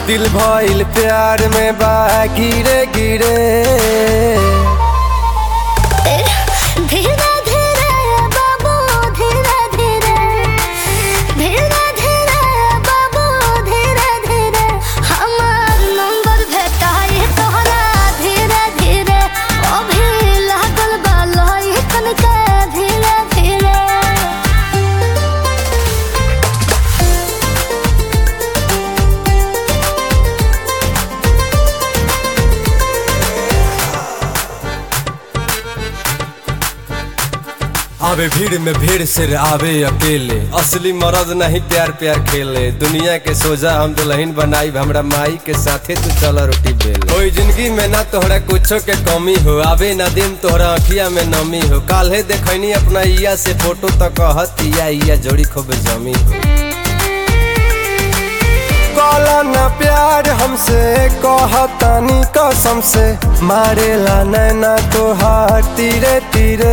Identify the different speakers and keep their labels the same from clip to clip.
Speaker 1: दिल भइल प्यार में बा गिरे गिरे
Speaker 2: धीरे धीरे बाबू धीरे धीरे धीरे धीरे बाबू धीरे धीरे हमार नंबर भेटाई तोहरा धीरे धीरे अभी लागल बा लइकन के धीरे धीरे
Speaker 1: आवे भीड़ में भीड़ सिर आवे अकेले असली मर्द नहीं प्यार प्यार खेले दुनिया के सोजा हम दुल्हन बनाई हमरा माई के साथे तू चला रोटी बेल कोई जिंदगी में ना तोहरा कुछो के कमी हो आवे ना दिन तोहरा अखिया में नमी हो काल्हे देखनी अपना इया से फोटो तो कहत इया इया जोड़ी खूब जमी हो काला न प्यार हमसे कहतानी कसम से मारेला नैना तोहार तीरे तीरे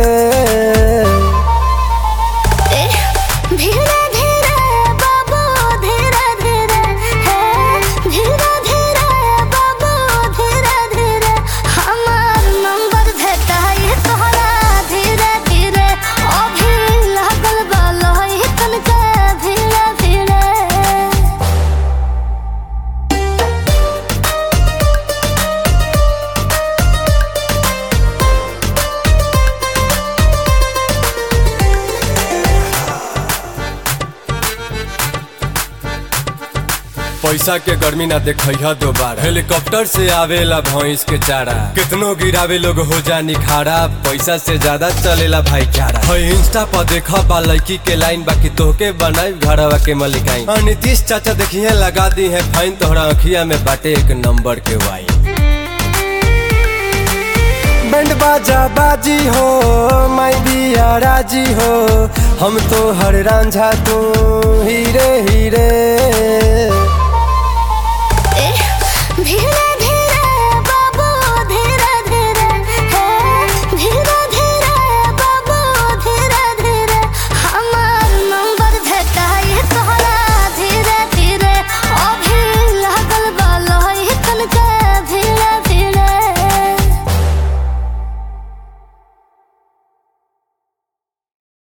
Speaker 2: धीरे धीरे बाबू धीरे धीरे है धीरे धीरे बाबू धीरे धीरे हमार नंबर भेटाई तोहरा धीरे धीरे अभी लागल बा लइकन के धीरे धीरे
Speaker 1: पैसा के गर्मी ना देखा दोबारा हेलीकॉप्टर से आवेला भैंस के चारा कितनो गिरावे लोग हो जा निखारा पैसा से ज्यादा चलेला भाईचारा है इंस्टा पर देखा बा लड़की के लाइन बाकी तोहके बनाई घरवा के मलिकाई हाँ, नीतीश चाचा देखिए लगा दी है फाइन तोहरा अखिया में बाटे एक नंबर के वाइन बैंड बाजा बाजी हो माई बिया राजी हो हम तो हर रांझा तू हीरे हीरे
Speaker 2: धीरे